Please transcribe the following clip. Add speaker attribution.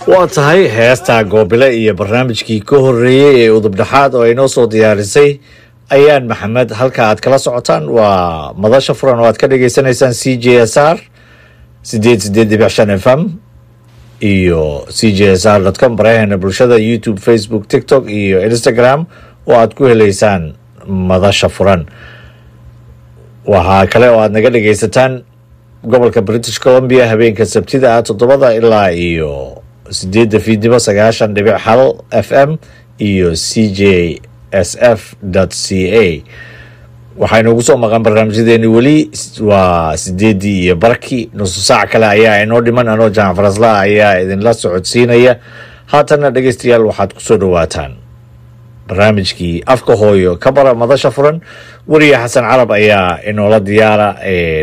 Speaker 1: waa tahay heesta goobile iyo barnaamijkii ka horeeyey ee udubdhexaad oo ay noo soo diyaarisay ayaan maxamed halka aad kala socotaan waa madasha furan oo aad ka dhagaysanaysaan c j s r sideed sideed dhibic shan f m iyo c j s r com baraheena bulshada youtube facebook tiktok iyo instagram oo aad ku heleysaan madasha furan waxaa kale oo aad naga dhagaysataan gobolka british columbia habeenka sabtida ah toddobada ilaa iyo sideedda fiidnimo sagaashan dhibic hal f m iyo c j s f c a waxaynuugu soo maqan barnaamijyadeeni weli waa sideeddii iyo barkii nusu saac kale ayaa inoo dhiman anoo jamac farasla ayaa idinla socodsiinaya haatanna dhegeystayaal waxaad kusoo dhawaataan barnaamijkii afka hooyo ka bara madasha furan weriye xasan carab ayaa inoola diyaara